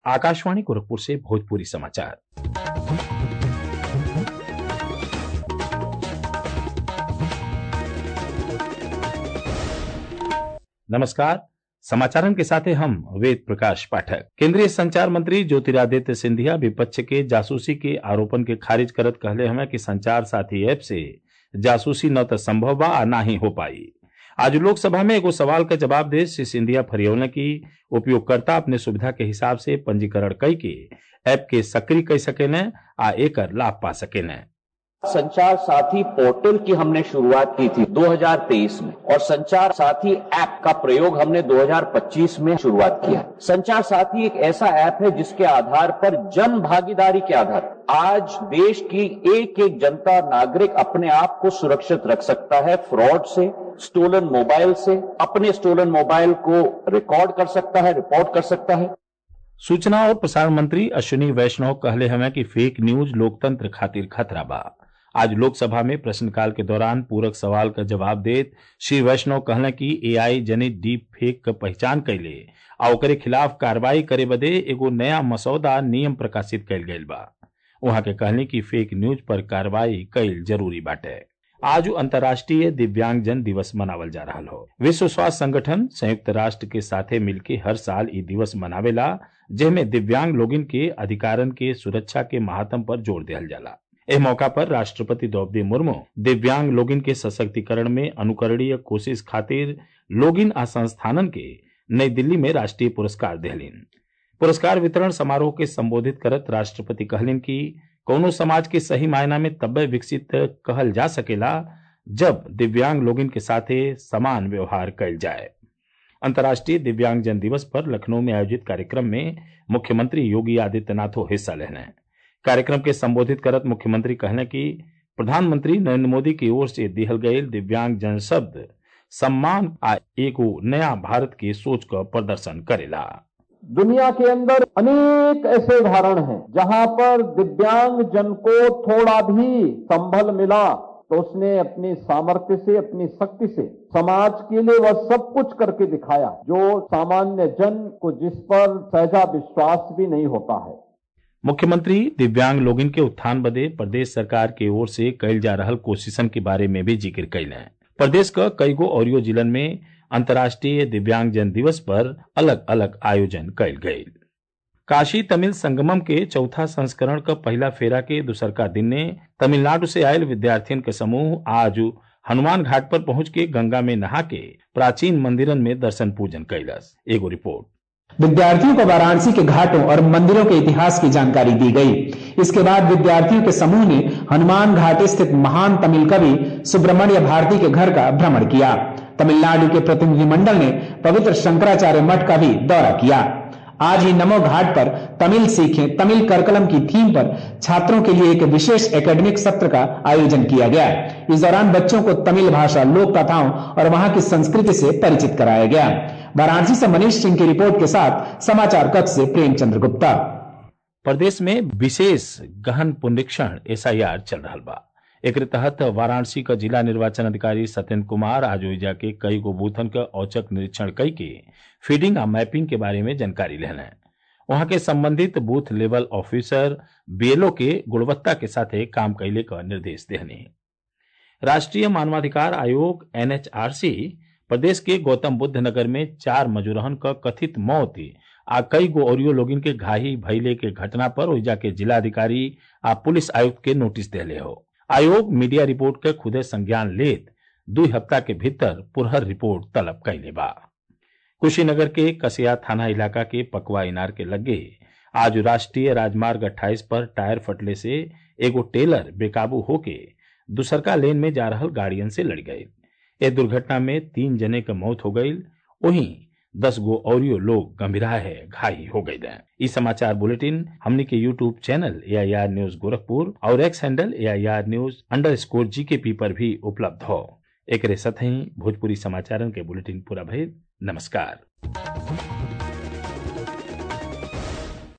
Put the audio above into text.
आकाशवाणी गोरखपुर से भोजपुरी समाचार नमस्कार समाचारन के साथ हम वेद प्रकाश पाठक केंद्रीय संचार मंत्री ज्योतिरादित्य सिंधिया विपक्ष के जासूसी के आरोपन के खारिज करत कहले हमें कि संचार साथी ऐप से जासूसी न तो संभव बा आ ना ही हो पाई आज लोकसभा में एगो सवाल का जवाब दे श्री सिंधिया फरियौने की उपयोगकर्ता अपने सुविधा के हिसाब से पंजीकरण कई के ऐप के सक्रिय कर सकेने आ एकर लाभ पा सकेने संचार साथी पोर्टल की हमने शुरुआत की थी 2023 में और संचार साथी ऐप का प्रयोग हमने 2025 में शुरुआत किया संचार साथी एक ऐसा ऐप है जिसके आधार पर जन भागीदारी के आधार आज देश की एक एक जनता नागरिक अपने आप को सुरक्षित रख सकता है फ्रॉड से स्टोलन मोबाइल से अपने स्टोलन मोबाइल को रिकॉर्ड कर सकता है रिपोर्ट कर सकता है सूचना और प्रसारण मंत्री अश्विनी वैष्णव कहले हमें कि फेक न्यूज लोकतंत्र खातिर खतरा बा आज लोकसभा में प्रश्नकाल के दौरान पूरक सवाल का जवाब देत श्री वैष्णव कहले कि एआई जनित डीप फेक क पहचान कैले आ ओकरे खिलाफ कार्रवाई करे बदे एगो नया मसौदा नियम प्रकाशित कैल गईल बा उहाँ के कहले कि फेक न्यूज पर कार्रवाई कैल जरूरी बाटे आज अंतर्राष्ट्रीय दिव्यांगजन दिवस मनावल जा रहा हो विश्व स्वास्थ्य संगठन संयुक्त राष्ट्र के साथे मिलके हर साल ई दिवस मनावेला जेमे दिव्यांग लोगिन के अधिकारन के सुरक्षा के महात्म पर जोर दिहल जाला एह मौका पर राष्ट्रपति द्रौपदी मुर्मू दिव्यांग लोगिन के सशक्तिकरण में अनुकरणीय कोशिश खातिर लोगिन आ संस्थानन के नई दिल्ली में राष्ट्रीय पुरस्कार दिहलिन पुरस्कार वितरण समारोह के संबोधित करत राष्ट्रपति कहलिन कि कौनो समाज के सही मायना में तब्बे विकसित कहल जा सकेला जब दिव्यांग लोगिन के साथे समान व्यवहार कैल जाए अंतर्राष्ट्रीय दिव्यांगजन दिवस पर लखनऊ में आयोजित कार्यक्रम में मुख्यमंत्री योगी आदित्यनाथो हिस्सा लेने कार्यक्रम के संबोधित करत मुख्यमंत्री कहने की प्रधानमंत्री नरेंद्र मोदी की ओर से दिहल गये दिव्यांग जन शब्द सम्मान आ एगो नया भारत के सोच का प्रदर्शन करेला दुनिया के अंदर अनेक ऐसे उदाहरण हैं जहां पर दिव्यांग जन को थोड़ा भी संभल मिला तो उसने अपनी सामर्थ्य से अपनी शक्ति से समाज के लिए वह सब कुछ करके दिखाया जो सामान्य जन को जिस पर सहजा विश्वास भी नहीं होता है मुख्यमंत्री दिव्यांग लोगिन के उत्थान बदे प्रदेश सरकार के ओर से कैल जा रहल कोशिशन के बारे में भी जिक्र कैले प्रदेश का कई गो औरियो जिलन में अंतर्राष्ट्रीय दिव्यांगजन दिवस पर अलग अलग आयोजन कैल गये काशी तमिल संगमम के चौथा संस्करण का पहला फेरा के दूसरका दिन ने तमिलनाडु से आयल विद्यार्थियों के समूह आज हनुमान घाट पर पहुंच के गंगा में नहा के प्राचीन मंदिरन में दर्शन पूजन कैलस एगो रिपोर्ट विद्यार्थियों को वाराणसी के घाटों और मंदिरों के इतिहास की जानकारी दी गई इसके बाद विद्यार्थियों के समूह ने हनुमान घाट स्थित महान तमिल कवि सुब्रमण्य भारती के घर का भ्रमण किया तमिलनाडु के प्रतिनिधिमंडल ने पवित्र शंकराचार्य मठ का भी दौरा किया आज ही नमो घाट पर तमिल सीखें तमिल करकलम की थीम पर छात्रों के लिए एक विशेष एकेडमिक सत्र का आयोजन किया गया इस दौरान बच्चों को तमिल भाषा लोक कथाओं और वहां की संस्कृति से परिचित कराया गया वाराणसी से मनीष सिंह की रिपोर्ट के साथ समाचार कक्ष से प्रेमचंद्र गुप्ता प्रदेश में विशेष गहन पुनरीक्षण एसआईआर चल रहा बा एक तहत वाराणसी का जिला निर्वाचन अधिकारी सत्येंद्र कुमार आज ओइजा के कई गो बूथन का औचक निरीक्षण कई के फीडिंग आ मैपिंग के बारे में जानकारी लेना वहां के संबंधित बूथ लेवल ऑफिसर बीएलओ के गुणवत्ता के साथ काम कैले का निर्देश देने राष्ट्रीय मानवाधिकार आयोग एनएचआरसी प्रदेश के गौतम बुद्ध नगर में चार मजूरहन का कथित मौत आ कई गो औरियो लोगिन के घाही भैले के घटना पर ओइजा के जिलाधिकारी आ पुलिस आयुक्त के नोटिस देले हो आयोग मीडिया रिपोर्ट के खुदे संज्ञान लेत दुई हफ्ता के भीतर पुरहर रिपोर्ट तलब कैले बा कुशीनगर के कसिया थाना इलाका के पकवा इनार के लगे आज राष्ट्रीय राजमार्ग 28 पर टायर फटले से एगो टेलर बेकाबू होके दूसरका लेन में जा रहल गाड़ियन से लड़ गये ए दुर्घटना में तीन जने के मौत हो गई वहीं दस गो औरियो लोग गंभीरा है घायल हो गए ई समाचार बुलेटिन हमने के YouTube channel A I R news Gorakhpur और X handle A I R news underscore G K पी पर भी उपलब्ध हो एक साथ ही भोजपुरी समाचारन के बुलेटिन पूरा भइल नमस्कार